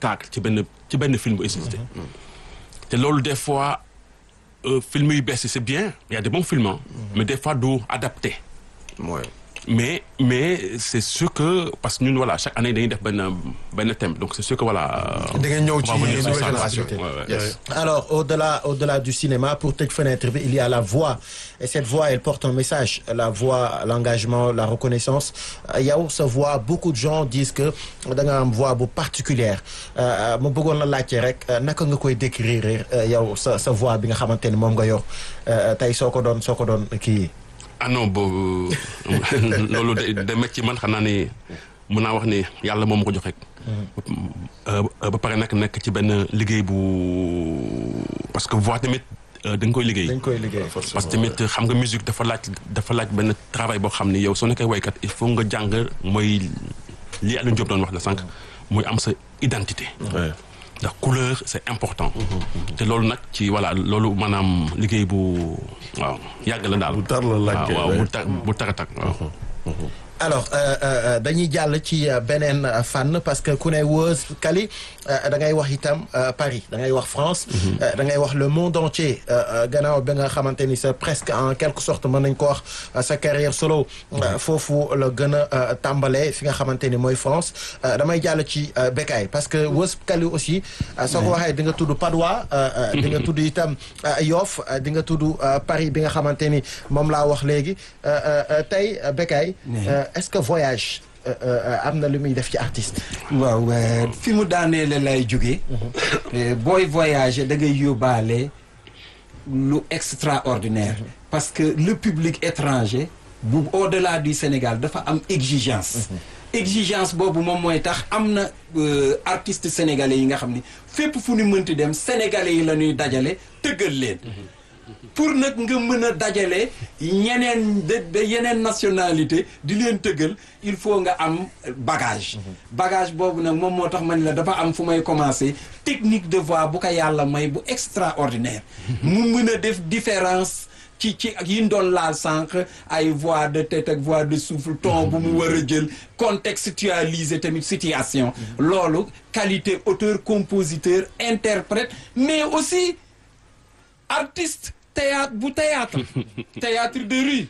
spectacle ci benn ci benn film bu existé te loolu des fois euh, film yu bees yi c'est bien il y a des bons films hein, mais des fois du adapté mooy mais mais c'est sûr que parce que ñun voilà chaque année dañuy def benn benn thème donc c'est sûr que voilà. da ngeen ñëw on va ci venir sur nouvelle ça. génération Ouais, ouais. Yes. Alors, au-delà, au-delà du cinéma, pour tëj fenêtre bi, il y a la voix. Et cette voix, elle porte un message. La voix, l'engagement, la reconnaissance. Euh, yow, sa voix, beaucoup de gens disent que da nga am voix bu particulière. Euh, ma bëggoon la laajte rek euh, naka nga koy décrire euh, yow sa sa voix bi nga xamante ni moom nga yor euh, tey soo ko doon soo ko doon kii. ah non boobu loolu de de métti ci man xam naa ni mun naa wax ni yàlla moom ma ko jox rek. Euh, ba pare nag nekk ci benn liggéey bu parce que voix tamit euh, da nga koy liggéey. dañ koy liggéey. parce que tamit xam nga musique dafa laaj dafa laaj benn travail boo xam ni yow soo nekkee waykat il faut nga jàng mooy li Aliou Diop doon wax la sànq muy am sa identité. Ouais. ndax couleur c'est important. te loolu nag ci voilà loolu maanaam liggéey bu waaw yàgg la daal. Bu tar la laaj kay, waaw waaw ouais. bu tar bu tar a tar waaw. alors euh, euh, dañuy jàll ci euh, beneen euh, fànn parce que ku ne Woz Kali euh, da ngay wax itam euh, Paris da ngay wax France. euh, da ngay wax le monde entier euh, euh, gannaaw bi nga xamante ni c'est presque en quelque sorte mën nañ ko wax euh, sa carrière solo. euh, foofu la gën a euh, tàmbalee fi nga xamante ni mooy France euh, damay jàll ci euh, Bécaye parce que Woz Kali aussi. euh, soo ko waxee di nga tudd Padois. euh, euh, di nga tudd itam euh, Yoff euh, di nga tudd euh, Paris bi nga xamante ni moom laa wax léegi euh, euh, euh, tey euh, Bécaye. euh, est-ce que voyage euh, euh, am na lu muy def ci artiste. waaw euh, fi mu daaneele lay jóge Euh, booy voyager da ngay yóbbaale lu extraordinaire parce que le public étranger bu au-delà du Sénégal dafa am exigence exigence boobu moom mooy tax am na euh, artistes sénégalais yi nga xam ni fépp fu ñu mënti dem sénégalais yi la ñuy dajale tëggal leen pour nag nga mën a dajale ñeneen de de yeneen nationalité di leen tëggal il faut nga am bagage bagage boobu nag moom moo tax man la dafa am fu may commencer technique de voix bu ko yàlla may bu extraordinaire mu mën a def différence ci ci ak yi ñu doon laal sànq ay voix de tête ak voix de souffle ton bu mu war a jël contextualiser tamit situation loolu qualité auteur compositeur interprète mais aussi artiste théâtre bu théâtre théâtre de rue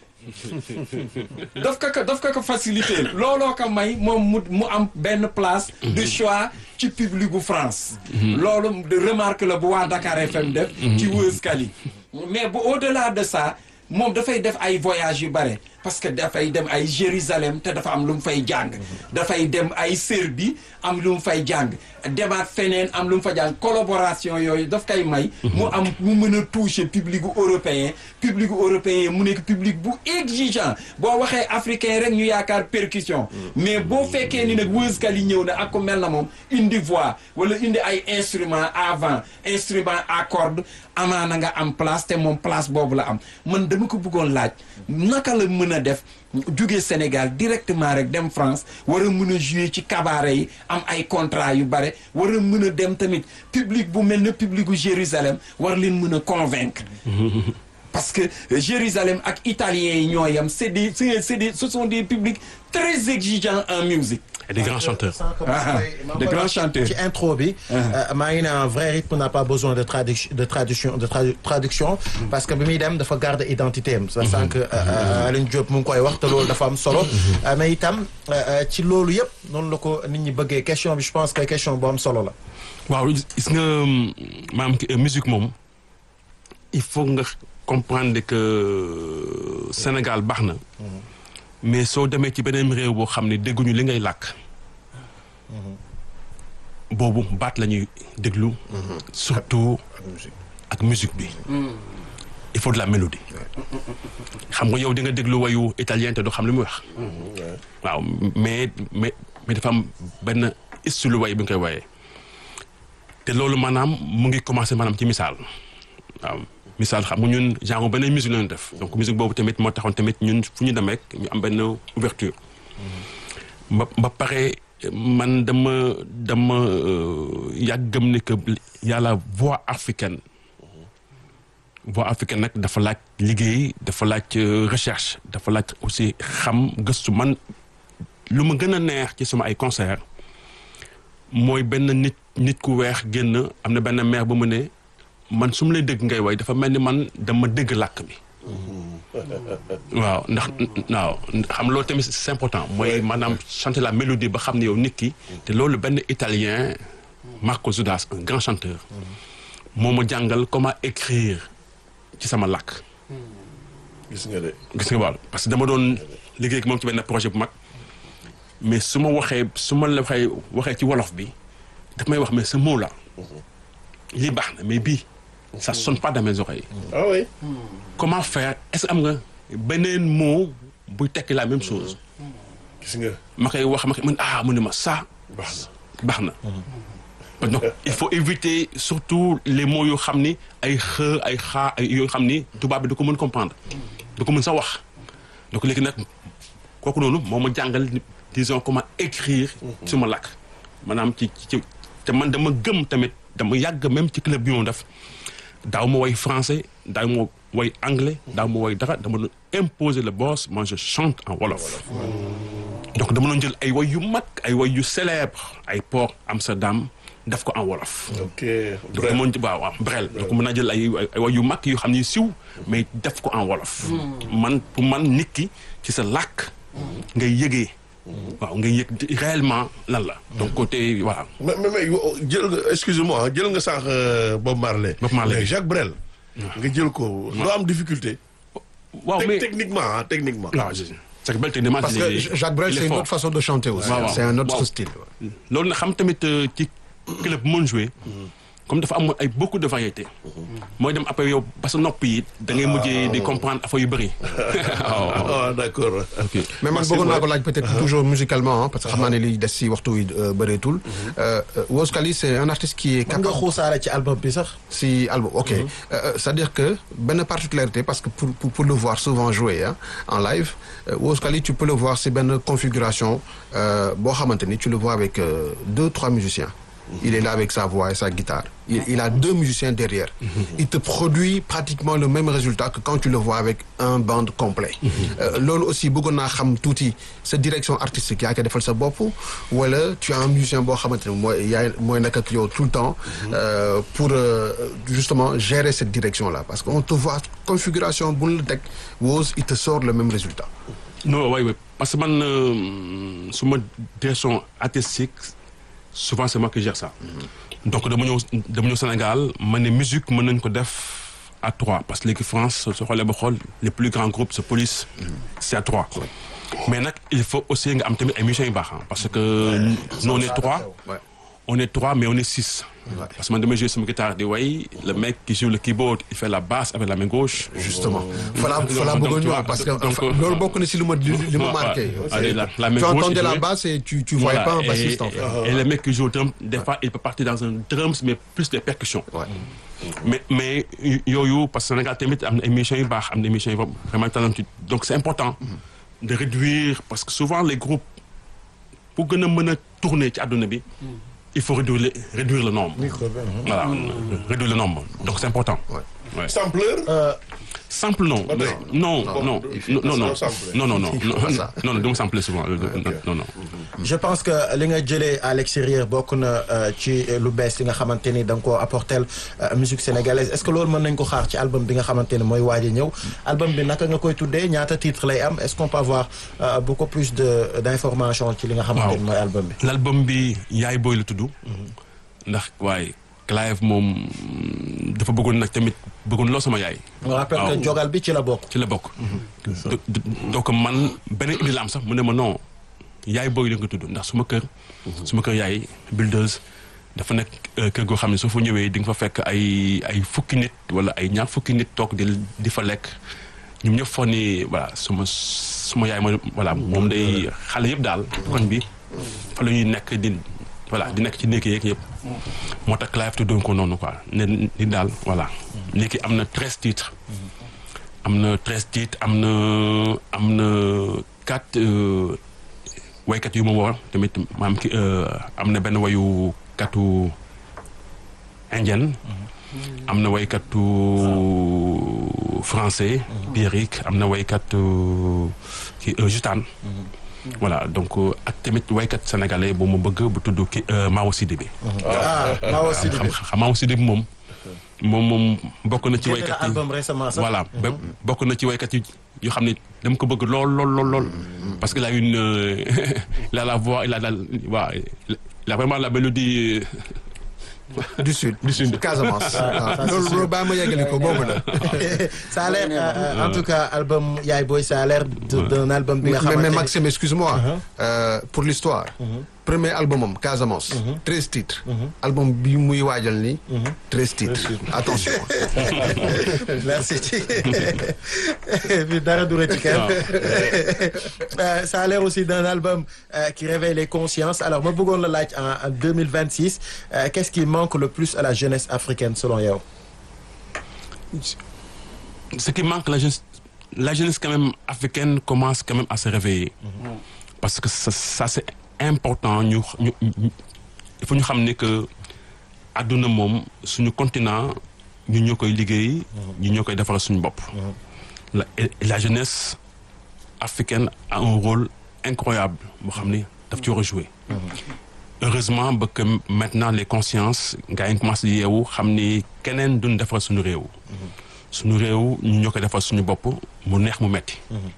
daf ko ko daf ko ko facilité looloo ko may moom mu mu am benn place de choix ci public bu France loolu de remarque la bu waa Dakar FM def ci Woz Kali mais bu au-delà de ça moom dafay def ay voyages yu bare parce que dafay dem ay Jérusalem te dafa am lu mu fay jàng dafay dem ay Serbie am lu mu fay jàng demaat feneen am lu mu fa jàng collaboration yooyu daf koy may mu am mu mën a toucher public gu européen public gu européen mu nekk public bu exigeant boo waxee africain rek ñu yaakaar percussion mais boo fekkee ni nag Woz Kali ñëw na ak ko mel na moom indi voix wala indi ay instrument avant instrument à cordes amaana nga am place te moom place boobu la am man dama ko bëggoon laaj naka la mën a def jóge Sénégal directement rek dem France war a mën a jouer ci cabaret yi am ay contrat yu bare war a mën a dem tamit public bu mel ne public bu Jérusalem war leen mën a convaincre parce que Jérusalem ak italiens yi ñoo yam c'est des c'est c'est des ce sont des publics très exigeants en musique et des grands chanteurs. Ah, de grands chanteurs. ci intro bi. maa ngi ne un vrai rythme n'a pas besoin de traduction de traduction de tradu- traduction. parce que bi muy dem dafa garder identité am. ça sent que Alioune Diop mu ngi koy wax te loolu dafa am solo. Euh, mais itam euh, euh, ci loolu yëpp noonu la ko nit ñi bëggee question bi je pense que question bu am solo la. waaw gis nga maanaam ki- musique moom il faut nga comprendre que Sénégal baax na mais soo demee ci beneen réew boo xam ne dégguñu li ngay làkk boobu baat la ñuy déglu surtout ak musique bi il faut de la mélodie xam nga yow di nga déglu wayu italien te doo xam li muy wax waaw mais mais mais dafa am benn style way bi nga koy wayee te loolu maanaam mu ngi commencé maanaam ci misaal waaw misaal xam nga ñun genre beneen musique la ñu def donc musique boobu tamit moo taxoon tamit ñun fu ñu demee ñu am benn ouverture ba ba pare man dama dama euh, yàgg gëm ne que y a la voix africaine voix africaine nag dafa laaj liggéey dafa laaj euh, recherche dafa laaj aussi xam gëstu man lu ma gën a neex ci sama ay concert mooy benn nit nit ku weex génn am na benn maire ba mu ne man su ma lay dégg ngay way dafa mel ni man dama dégg làkk bi waaw ndax waaw xam loolu tamit c'est important mooy maanaam chanter la mélodie ba xam ne yow nit ki te loolu benn italien Marco Zudas un grand chanteur moo ma jàngal comment écrire ci sama làkk gis nga de. gis nga wàll parce que dama doon liggéey ak moom ci benn projet bu mag mais su ma waxee su ma la waxee waxee ci wolof bi daf may wax mais ce mot là lii baax na mais bii ça sonne pas dans mes oreilles ah oui. comment faire est-ce que am nga beneen mot buy tekki la même chose gis nga. ma koy wax ma koy man ah mu ne ma ça baax baax na donc il faut éviter surtout les mots yoo xam ni ay xë ay xaa ay yoo xam ni tubaab bi du ko mën comprendre du ko mën sa wax donc léegi nag kooku noonu moo ma jàngal disons comment écrire suma làkk maanaam ci ci te man dama gëm tamit dama yàgg même ci club bi moom def daaw ma woy français daaw ma woy anglais daaw ma woy dara dama doon imposer le boss moi je chante en wolof donc dama doon jël ay woy yu mag ay woy yu célèbre ay port Amsterdam def ko en wolof ok. donc dama doon waaw waaw brel donc mën naa jël ay ay woy yu mag yoo xam ni siw mais def ko en wolof man pour man nit ki ci sa làkk ngay yëgee waaw ngay yëg réellement lan la donc côté voilà mais mais mais yo- jël nga excusez-moi jël nga sànq euh, Bob Marley. Bob Marley. mais Jacques Brel. nga jël ko. doo am difficulté. waaw Tec- mais techniquement ah techniquement. waaw je c'est que bel techniquement Parce il est- que Jacques Brel, il est c'est une fort. autre façon de chanter aussi. waaw, waaw. C'est un autre Waaw. style. loolu na xam tamit euh, ci club mën jouer comme dafa am ay beaucoup de variétés mooy dem après yow ba sa nopp yi da ngay mujjee di comprendre affaire yu bëri waaw ah d'accord. ok mais man Merci, bëggoon naa ko ouais. laaj peut-être toujours musicalement hein, parce que xam naa ne liy des si waxtu wi euh, bëreetul. Euh, euh, Woz Khali c'est un artiste qui est mën nga capable xuusaale ci album bi sax. si album ok Euh, euh, c'est-à-dire que benn particularité parce que pour pour, pour le voir souvent jouer hein, en live euh, Woz Khali tu peux le voir si benn configuration euh, boo xamante ni tu le vois avec euh, deux trois musiciens. Il est là avec sa voix et sa guitare. Il, il a deux musiciens derrière. Il te produit pratiquement le même résultat que quand tu le vois avec un band complet. Euh, loolu aussi bëggoon naa xam tuuti sa direction artistique yaa koy defal sa bopp wala tu as un musicien boo xamante ne mooy yaay mooy nekk ak yow tout le temps euh, pour euh, justement gérer cette direction là parce qu'on te voit configuration bu la teg Woz il te sort le même résultat. non oui oui parce que man euh, su ma direction artistique souvent c'est moi qui gère ça donc dama ñëw dama ñëw Sénégal ma ne musique mën nañ ko def à trois parce que léegi France soo xoolee ba xool les plus grands groupes c'est police c'est à trois mais nag il faut aussi nga am tamit ay musiciens yu baax ah parce que nous on est trois Ouais. on est trois mais on est six parce que man damay jouer sama guitare di way le mec qui joue le keyboard il fait la basse avec la main gauche justement falaa donc, falaa donc, bëggoon tu ñëw vois, parce que donc, enfin, euh, loolu bokk na si lu ma li li ma Ouais, marqué. ouais. C'est- Allez, la- la main tu gauche, entendais il la jouait. basse et tu tu voyais Voilà, pas un bassiste et, en fait. et le mec qui joue au drum, des fois, il peut partir dans un drums, mais plus des percussions. Ouais. Mais, mais yooyu, parce que Sénégal tamit am na ay musiciens yu baax, am na ay musiciens yu vraiment talentueux. Donc c'est important de réduire, parce que souvent les groupes, pour gën a mën a tourner ci àdduna bi, il faut réduire le, réduire le nombre. Voilà, réduire le nombre. Donc c'est important. Ouais. Ouais. Sampleur. Sample non. Ba tey. Non, Non, non, il faut non, non, pas sampler. non, non, non, non, pas ça. non, non, du ma sampler souvent. Non, non. je pense que li nga jëlee à l'extérieur bokk na euh, ci lu bees li nga xamante ni da nga koo apporter euh, musique sénégalaise est-ce que loolu mën nañ ko xaar ci album bi nga xamante ni mooy waaj a ñëw album bi naka nga koy tuddee ñaata titre lay am est-ce qu'on peut avoir euh, beaucoup plus de d'informations ci li nga xamante ni mooy album bi. l'album bi yaay booy la tudd ndax waaye Clive moom dafa bëggoon nag tamit bëggoon loo sama yaay on rappelle que waaw. jogal bi ci la bokk. ci la bokk Do- do- donc man beneen idée la am sax mu ne ma non yaay booy la nga tudd ndax suma kër suma kër yaay buildeuse dafa nekk euh, kër goo xam ne soo fa ñëwee di nga fa fekk ay ay fukki nit wala ay ñaar fukki nit toog di di fa lekk ñoom ñëpp foog ni voilà suma suma yaay mooy voilà moom day xale yëpp daal koñ bi fa la ñuy nekk di voilà di nekk ci néeg yeeg yëpp moo tax Clive tuddoon ko noonu quoi ne ni daal voilà léegi am na treize titres am na treize titres am na am na quatre euh, waykat yu ma woo tamit maam ki euh, am na benn wayu katu indienne am na waykatu français Pierrick am na waykatu ki euh, Jutane voilà donc euh, ak tamit waykat sénégalais bu ma bëgg bu tudd ki euh, Mao Sidibé ah Mao xam Sidibé xam Mao Sidibé moom moom moom bokk na ci génne waykat na yi album récemment sax voilà ba bokk na ci waykat yi yoo xam ne dama ko bëgg lool lool lool lool parce qu'il a une euh, il a la voix il a la waa il a vraiment la mélodie du sud Du sud. Casamance ça, waaw c'est loolu sûr. loolu baa ma yeggali ko boobu la ça a l'air euh, euh, en tout cas album Yaay Boy ça a l'air de- d'un album bi nga mais, xamante mais ni- Maxime excuse-moi euh, pour l'histoire premier album am Casamance treize titres album bi muy waajal ni treize titres attention merci ci bi dara du rëcc kenn Euh, ça a l'air aussi d'un album euh, qui réveille les consciences alors ma bëggoon la laaj en en 2026 euh, qu'est-ce qui manque le plus à la jeunesse africaine selon yow ce qui manque la jeunesse la jeunesse quand même africaine commence quand même à se réveiller parce que ça, ça c'est important ñu ñu ñu- il faut ñu xam ne que àdduna moom suñu continent ñu ñoo koy liggéey ñu ñoo koy defar suñu bopp la et la jeunesse africaine a un rôle incroyable boo xam ni daf ci war a jouer heureusement ba que maintenant les consciences gars yi commencé di yeewu xam ni keneen duñ defar suñu réew suñu réew ñu ñoo koy defar suñu bopp mu neex mu metti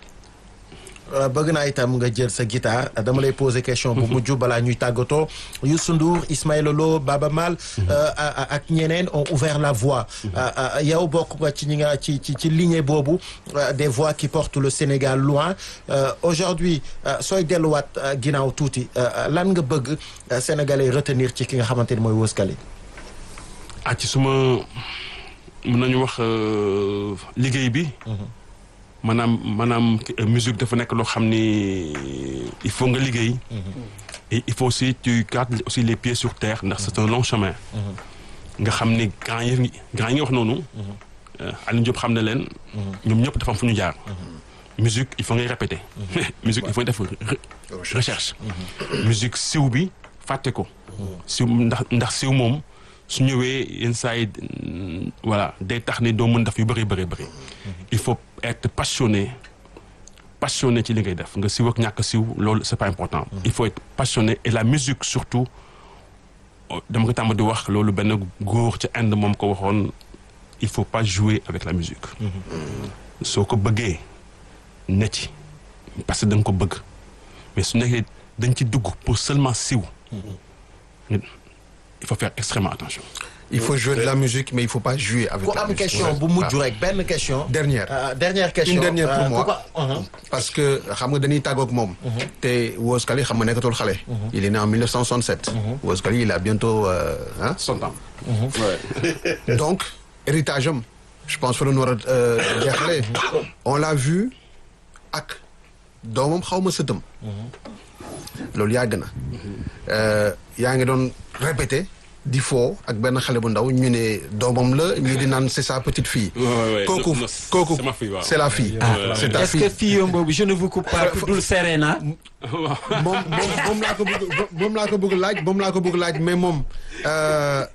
Euh, bëgg naa itam nga jël sa guitare dama lay poser question bu mujj balaa ñuy tàggatoo Youssou Ndour Ismaïla Lo Baba Maal euh, a- a- ak ñeneen ont ouvert la voie Euh, euh, yow bokk nga ci ñi nga ci ci ci lignée boobu euh, des voix qui portent le Sénégal loin Euh, aujourd'hui euh, sooy delluwaat euh, ginnaaw tuuti euh, lan nga bëgg euh, sénégalais retenir ci ki nga xamante ni mooy Weuss Kali ah ci suma mën nañu wax euh, liggéey bi maanaam maanaam euh, musique dafa nekk loo xam ni il faut nga liggéey et il faut aussi tu gardes aussi les pieds sur terre ndax c'est un long chemin nga xam ni grand yi grand yi nga wax noonu euh, Alioune Diop xam na leen ñoom ñëpp dafa am fu ñu jaar musique il faut ngay répéter musique il faut def re- recherche musique siw bi fàtte ko siw ndax ndax siw moom su ñëwee yenn saa yi mm, voilà day tax ne doo mën def yu bëri bëri bëri il faut être passionné passionné ci li ngay def nga siw ak ñàkk siw loolu c'est pas important il faut être passionné et la musique surtout oh, dama ko tàmm di wax loolu benn góor ca Inde moom ko waxoon il faut pas jouer avec la musique soo ko bëggee ne ci parce que da nga ko bëgg mais su nekkee dañ ci dugg pour seulement siw il faut faire extrêmement attention il faut jouer de la musique mais il faut pas jouer avec ku la am musique question bu mujj rek benn question Dernière. Euh, dernière question Une dernière pour Euh, moi. ku ko- Uh-huh. parce que xam nga dañuy tàggoog moom te Weuss Kali xam nga nekkatul xale il est né en 1967 Weuss Kali il a bientôt euh, hein, son temps donc héritage am je pense fa la ñu war a jeexalee on l'a vu ak doomam xaw ma sëtam loolu yàgg na Euh, yaa ngi doon répété di foo ak benn xale bu ndaw ñu ne doomam la ñu di naan c'est sa petite fille Ouais, ouais, ouais. kooku Non, non, kooku c'est ma fille, waaw. c'est la fille Ah, c'est ta est-ce fille que fille boobu je ne vous coupe pas tuddul Serena moom moom moom laa ko bëgg moom laa ko bëgg laaj moom laa ko bëgg laaj mais moom euh,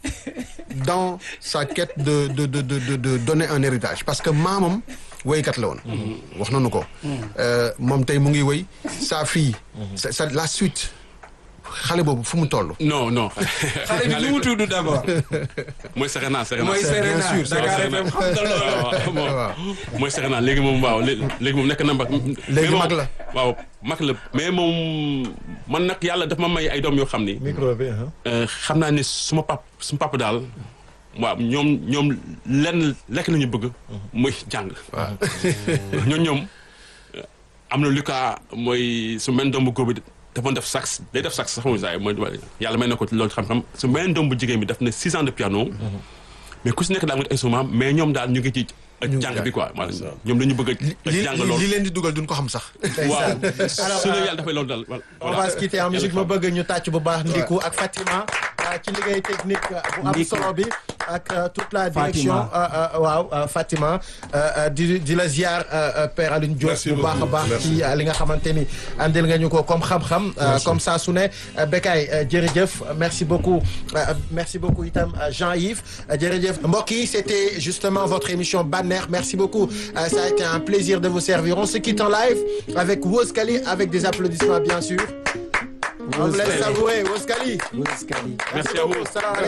dans sa quête de de de de de de donner un héritage parce que maamam woykat la woon. wax nañu ko. Euh, moom tey mu ngi woy sa fille. sa sa la suite xale boobu fu mu toll. non non xale bi nu mu tudd d'abord mooy Serena Serena mooy Serena sûr, c'est Dakar Serena. FM xam nga loolu. waaw waaw. waaw mooy Serena léegi moom waaw lé- léegi moom nekk na mag. Léegi mais moom- mag la. waaw mag la mais moom man nag yàlla daf ma may ay doom yoo xam ni. micro bi uh-huh. euh, xam naa ni suma pap suma papa daal waaw ñoom ñoom lenn lekk la ñu bëgg. muy jàng. waaw ñoom ñoom euh, am na Lucas mooy su mel doom bu góor bi dafa def sax day def sax sax mooy saa yi mooy yàlla may na ko ci loolu xam-xam su mel doom bu jigéen bi daf ne six ans de piano. mais ku si nekk daal nga instrument mais ñoom daal ñu ngi ci jàng bi quoi voilà ñoom dañu bëgg a li jàng li loolu. leen di dugal duñ ko xam sax. waaw Alors, su ne euh, yàlla dafay loolu daal voilà. on va se quitter en musique ma bëgg ñu tàcc bu baax Ndiku ak Fatima ah, ci liggéey technique bu am Ndiku. solo bi ak euh, toute la Fatima. direction euh, euh, waaw euh, Fatima euh, euh, di di la ziar euh, euh, Père Alioune Diop Merci bu baax a beaucoup, baax merci. ci euh, li nga xamante ni andil nga ñu ko comme xam-xam euh, comme ça su ne euh, Bekay euh, jërëjëf merci beaucoup euh, merci beaucoup itam euh, Jean-Yves euh, jërëjëf mbokk yi c'était justement votre émission Banner merci beaucoup Euh, ça a été un plaisir de vous servir on se quitte en live avec Woz Kali avec des applaudissements bien sûr on vous laisse savourer Woz Kali Wuz Kali. Merci à vous. Salam alaikum.